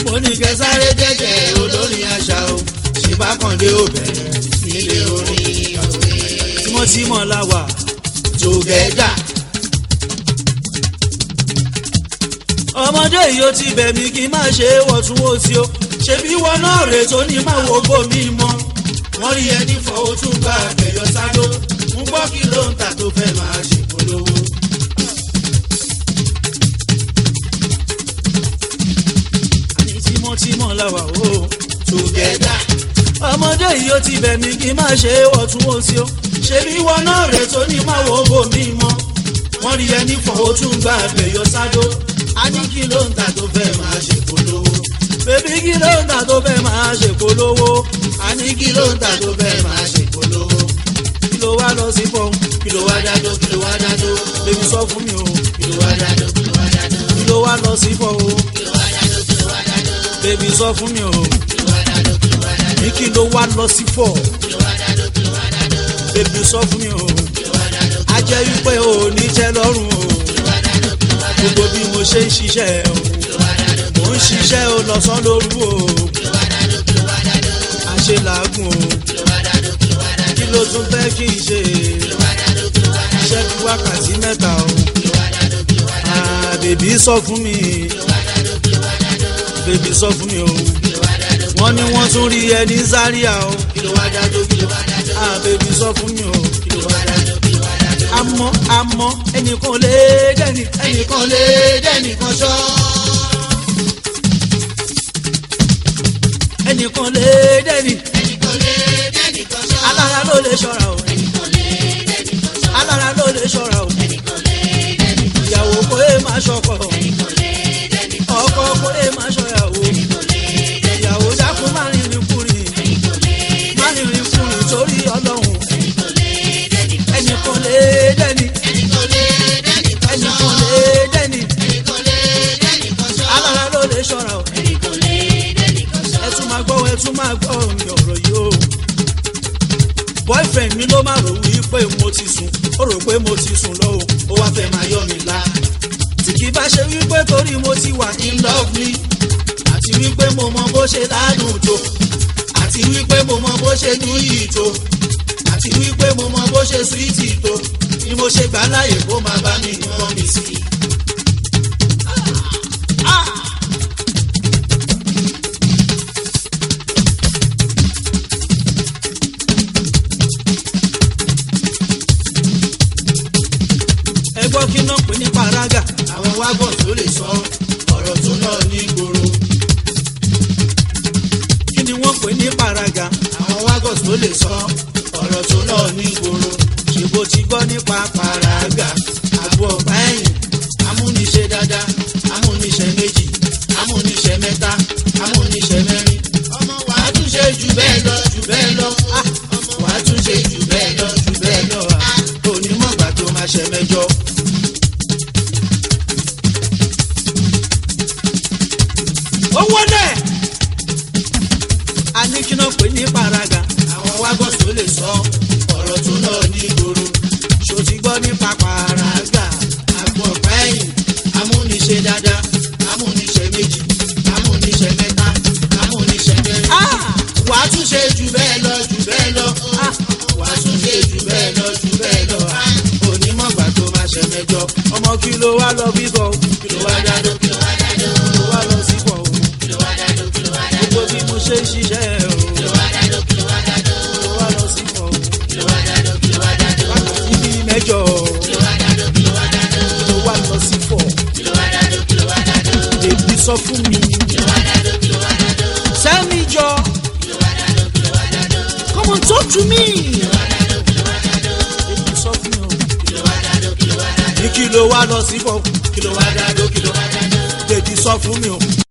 mo ní kẹsàrẹ́ jẹ́jẹ́ olórin àṣà o ṣe bá kàn dé òbẹ̀rẹ̀ nílé orin òwe. tímọ́tímọ́ la wà tògẹ́dà ọmọdé yìí ó ti bẹ̀ mí kí n má ṣe é wọ̀túnwòsí o ṣebí wọn náà rè tó ní má wo gómi mọ́ wọ́n rí ẹni fọwọ́ tún gba àgbẹ̀yọ sádó ń gbọ́ kí ló ń tà tó fẹ́ máa ṣe polówó. àní tímọ́tímọ́ la wà o tògẹ́dà ọmọdé yìí ó ti bẹ̀ mí kí n má ṣe é wọ̀túnwòsí o ṣebí wọn náà rè tó ní má wo gómi mọ́ wọ́n rí ẹni fọwọ́ tún gba àgbẹ̀yọ sádó a ní kí ló ń tà tó fẹ́ máa ṣe polówó. bébí kí ló ń tà tó fẹ́ máa ṣe polówó a ní kí ló ń tà tó fẹ́ máa ṣe polówó. kí ló wá lọ sí fọ́n kí ló wá dájọ́ kí ló wá dájọ́ bébí sọ fún mi o kí ló wá dájọ́ kí ló wá dájọ́ kí ló wá lọ sí fọ́n o kí ló wá dájọ́ kí ló wá dájọ́ bébí sọ fún mi o kí ló wá dájọ́ kí ló wá dájọ́ ní kí ló wá lọ sí fọ́ kí ló wá dájọ́ kí ló wá dájọ́ bébí sọ fún mi o kí ló wá dájọ́ a jẹ́ wípé o ní tẹ́ lọ́rùn o kí ló wá dájọ́ kí ló wá dájọ́ gbogbo bí mo ṣe ń ṣiṣẹ́ o kí ló wá dájọ́ kí mò ń ṣiṣẹ́ o lọ́sàn-án lóru o ló wá dájọ́ kí ló wá dájọ́ àṣe làágùn o kí ló wá dájọ́ kí ló wá dájọ́ kí ló tún fẹ́ kí n ṣe kí ló wá dájọ́ kí ló wá dájọ́ iṣẹ́ bí wákàtí mẹ́ta o kí ló wá dájọ́ kí ló wá dájọ́ Ah, bèbí sọ fún mi kí ló wá dájọ́ kí ló wá dájọ́ bèbí sọ fún mi o kí ló wá dájọ́ wọ́n ní wọ́n tún rí ẹni Zaria o kí ló wá dájọ́ kí ló wá dájọ́ Ah, bèbí sọ fún mi o kí ló wá dájọ́ kí ló wá dájọ́ àmọ́ àmọ́ ẹnìkan lè dẹ́ni ẹnìkan lè dẹ́nìkan ṣọ́ ẹnìkan lè dẹ́ni ẹnìkan lè dẹ́nìkan ṣọ́ alára ló lè ṣọ́ra o ẹnìkan lè dẹ́nìkan ṣọ́ alára ló lè ṣọ́ra o ẹnìkan lè dẹ́nìkan ṣọ́ ìyàwó kò é máa ṣọkọ ẹnìkan lè dẹ́nìkan ọkọ kò é máa ṣọyàwó ẹnìkan lè dẹ́nìkan ìyàwó dákun má rìnrìn kùnrin ẹnìkan lè má rìnrìn kùnrin torí ọlọ́run ẹnìkan lè dẹ́nìkan ẹnìkan lè dẹ́ni ẹnìkan lè dẹ́nìkan ṣọ́ ẹnìkan lè dẹ́ni ẹnìkan lè dẹ́nìkan ṣọ́ alára ló lè ṣọ́ra o ẹnìkan lè dẹ́nìkan ṣọ́ ẹ tún máa gbọ́ ẹ tún máa gbọ́ mi ọ̀rọ̀ yìí o boyfriend mi ló máa rò wípé mo ti sùn ó rò pé mo ti sùn lọ́wọ́ ó wá fẹ́ máa yọ mi lá tí kì í bá ṣe wípé torí mo ti wà in love me àti wípé mo mọ bó ṣe ládùn tó àti wípé mo mọ bó ṣe dùn yìí tó àti wípé mo mọ bó ṣe sweet tó ni mo ṣe gbà láàyè kó máa bá mi rán mi sí i. ẹ gbọ́ kí náà pè ní paraga àwọn wágọ̀ tó lè sọ ọ̀rọ̀ tó lọ ní gbòòrò kí ni wọ́n pè ní paraga àwọn wágọ̀ tó lè sọ ọ̀rọ̀ tó lọ ní gbòòrò ṣe bó ti gbọ́ nípa paraga àgbo ọ̀pá ẹ̀yìn amúniṣe dáadáa amúniṣe méjì amúniṣe mẹ́ta amúniṣe mẹ́rin ọmọ wàá tún ṣe jù bẹ́ẹ̀ lọ jù bẹ́ẹ̀ lọ ah, ọmọ wàá tún ṣe jù bẹ́ẹ̀ lọ jù bẹ́ẹ̀ lọ ah, onímọ̀gbà tó máa ṣe mẹ́jọ. owó dẹ̀ a ní kí náà pè ní paraga àwọn wágọ̀ tó lè sọ ọ̀rọ̀ tó lọ ní gbòòrò ṣó ti gbọ́ nípa paraga àgbo ọ̀pá ẹ̀yìn amúniṣe dáadáa amúniṣe méjì amúniṣe mẹ́ta amúniṣe mẹ́rin. Ah! wàá tún ṣe jù bẹ́ẹ̀ lọ jù bẹ́ẹ̀ lọ Ah! wàá tún ṣe jù bẹ́ẹ̀ lọ jù bẹ́ẹ̀ lọ onímọ̀gbà tó máa ṣe mẹ́jọ ọmọ kí ló wá lọ bíbọ̀ kí ló wá dáadọ́ kí ló wá dáadọ́ kí ló wá lọ síbọ̀ o kí ló wá dáadọ́ kí ló wá dáadọ́ gbogbo bí mo ṣe ń ṣiṣẹ́ o kí ló wá dáadọ́ kí ló wá dáadọ́ kí ló wá lọ síbọ̀ o kí ló wá dáadọ́ kí ló wá dáadọ́ wákàtí bíi mẹ́jọ kí ló wá dáadọ́ kí ló wá dáadọ́ kí ló wá lọ sí fọ̀ kí ló wá dáadọ́ kí ló wá dáadọ́ èbí sọ fún mi kí ló wá dáadọ́ kí ló wá dáadọ́ sẹ́mi jọ kí ló wá dáadọ́ kí ló wá dáadọ́ come on talk to me kí ló wá dáadọ́ kí ló wá dáadọ́ èbí sọ fún mi o kí ló wá dáadọ́ kí ló wá dáadọ́ ní kí ló wá lọ síbọ̀ kí ló wá dáadọ́ kí ló wá dáadọ́ èbí sọ fún mi o.